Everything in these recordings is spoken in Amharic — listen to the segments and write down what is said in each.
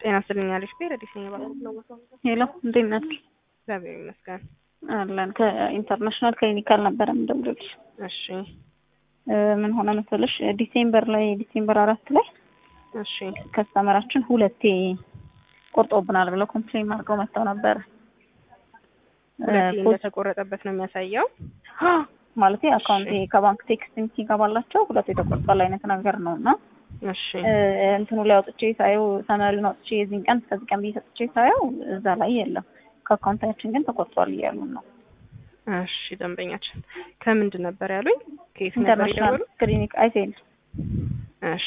ጤና ይስጥልኝ አለሽ ፔረዲስ ነኝ ባለው ሄሎ እንዴት ናችሁ? እግዚአብሔር ይመስገን። አለን ከኢንተርናሽናል ክሊኒካል ነበረ የምደውልልሽ። እሺ እ ምን ሆነ መሰለሽ ዲሴምበር ላይ ዲሴምበር አራት ላይ እሺ ከስተመራችን ሁለቴ ቆርጦብናል ብለው ኮምፕሌን አድርገው መጥተው ነበረ። ሁለቴ ፖስ- እንደተቆረጠበት ነው የሚያሳየው። ማለት አካውንት ከባንክ ቴክስት ሲገባላቸው ሁለቱ የተቆርጧል አይነት ነገር ነው እና እሺ እ እንትኑ ላይ አውጥቼ ሳየው ሰመሪውን አውጥቼ የዚህን ቀን እስከዚህ ቀን ብዬ ሰጥቼ ሳየው እዛ ላይ የለም። ከአካውንታችን ግን ተቆርጧል እያሉን ነው። እሺ ደንበኛችን ከምንድን ነበር ያሉኝ? ከየት ነበር ኢንተርናሽናል የደወሉት? ክሊኒክ አይሴል እሺ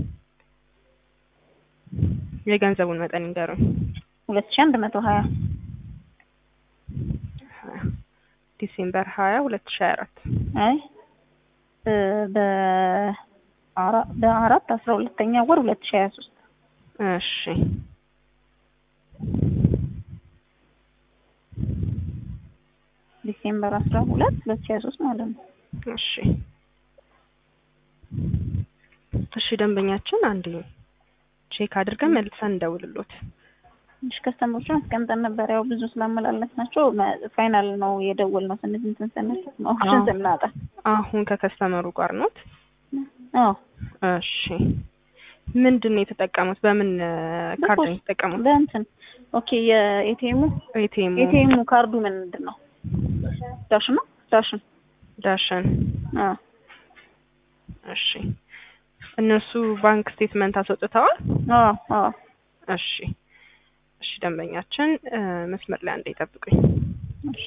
የገንዘቡን መጠን ይንገሩኝ። ሁለት ሺህ አንድ መቶ ሀያ ዲሴምበር ሀያ ሁለት ሺ ሀያ አራት አይ እ በአራ- በአራት አስራ ሁለተኛ ወር ሁለት ሺህ ሀያ ሶስት እሺ ዲሴምበር አስራ ሁለት ሁለት ሺህ ሀያ ሶስት ማለት ነው። እሺ እሺ ደንበኛችን አንድ ቼክ አድርገን መልሰን እንደውልሎት። ትንሽ ከስተመሮችን አስቀምጠን ነበር። ያው ብዙ ስላመላለስ ናቸው ፋይናል ነው የደወል ነው ስንት እንትን ስንል ነው ኦፕሽን አዎ። ስናጣ አሁን ከከስተመሩ ጋር ኖት? አዎ እሺ ምንድን ነው የተጠቀሙት? በምን ካርድ ነው የተጠቀሙት? በእንትን ኦኬ የኤቲኤሙ ኤቲኤሙ ኤቲኤሙ ካርዱ ምንድን ነው? ዳሽን ነው ዳሽን ዳሽን። አዎ እሺ እነሱ ባንክ ስቴትመንት አስወጥተዋል? አዎ አዎ እሺ እሺ ደንበኛችን እ፣ መስመር ላይ አንዴ ይጠብቁኝ። እሺ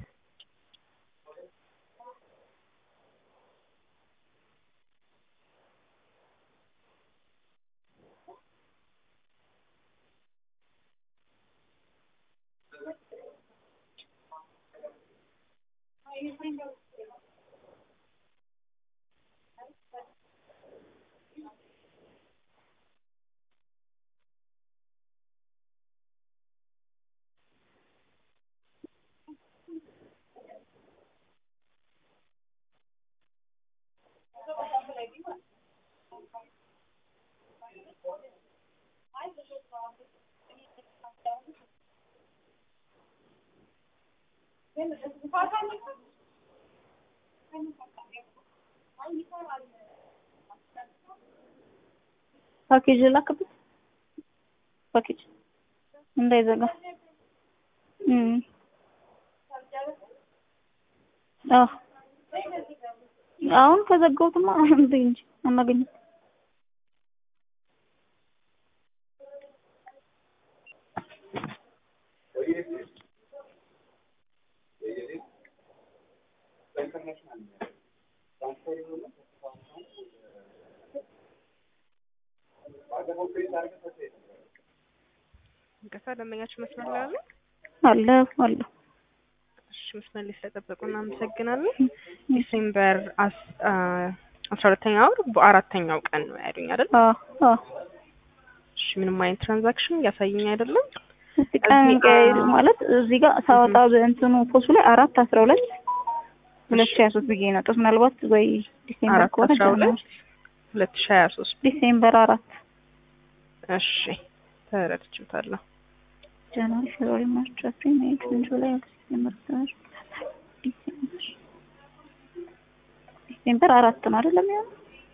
ፓኬጅ ላክበት ፓኬጅ እንዳይዘጋ እም አዎ አሁን ከዘጋሁትማ እንዴ እንጂ አናገኝም እንቀሳ ደንበኛችን መስመር ላይ አለ? አለ አለ እሺ መስመር ላይ ስለጠበቁ እናመሰግናለን። ዲሴምበር አስ- አ፣ አስራ ሁለተኛ ወር በአራተኛው ቀን ነው ያሉኝ አይደል? አዎ አዎ እሺ ምንም አይነት ትራንዛክሽን እያሳየኝ አይደለም። እስቲ ቀን እዚህ ቀይ- አ- ማለት እዚህ ጋር ሳወጣ በእንትኑ ፖስቱ ላይ አራት አስራ ሁለት ሁለት ሺህ ሀያ ሶስት ብዬ ነው የወጣሁት። ምናልባት ወይ ዲሴምበር አራት ከሆነ አስራ ሁለት ሁለት ሺ ሀያ ሶስት ዲሴምበር አራት እሺ ተረድቼዋለሁ። ጃንዋሪ ፌብሩዋሪ ማርች አፕሪል ሜይ ጁን ጁላይ ኦገስት ሴፕቴምበር ኦክቶበር ዲሴምበር ዲሴምበር አራት ነው አይደለም ያው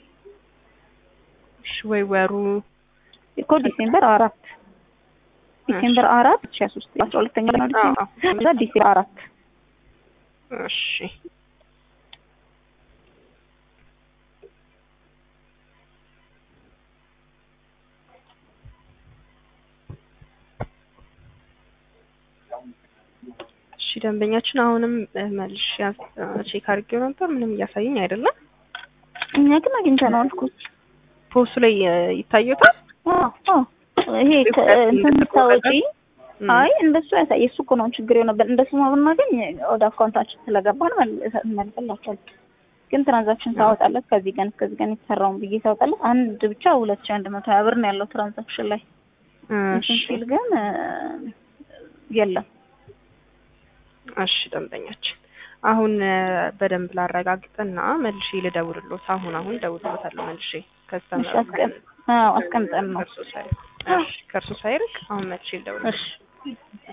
እሺ ወይ ወሩ እኮ ዲሴምበር አራት ዲሴምበር አራት ሺህ ሀያ ሶስት አስራ ሁለተኛ ነው አዎ፣ ዲሴምበር አዎ። ከዛ ዲሴምበር አራት እሺ እሺ ደንበኛችን አሁንም እ፣ መልሼ ያስ- እ፣ ቼክ አድርጌው ነበር ምንም እያሳየኝ አይደለም። እኛ ግን አግኝተነዋል እኮ ፖስቱ ላይ እ፣ ይታዩታል። አዎ አዎ ይሄ ከ- እንትን ታወጪ እም፣ አይ እንደሱ ያሳይ እሱ እኮ ነው ችግር የሆነብን። እንደሱ ብናገኝ ወደ አካውንታችን ስለገባን መልሰ- እንመልስላቸዋለን። ግን ትራንዛክሽን ሳወጣለት ከዚህ ቀን እስከዚህ ቀን የተሰራውን ብዬ ሳወጣለት አንድ ብቻ ሁለት ሺህ አንድ መቶ ሀያ ብር ነው ያለው ትራንዛክሽን ላይ እንትን እሺ ሲል ግን እ፣ የለም እሺ ደንበኛችን አሁን እ፣ በደንብ ላረጋግጥና መልሼ ልደውልሎት። አሁን አሁን ደውልሎታለሁ መልሼ እሺ ከስተመሩ አስቀም- አዎ አስቀምጠን ነው እርሶ ሳይ እሺ ከእርሱ ሳይርቅ አሁን መልሼ ልደውል እሺ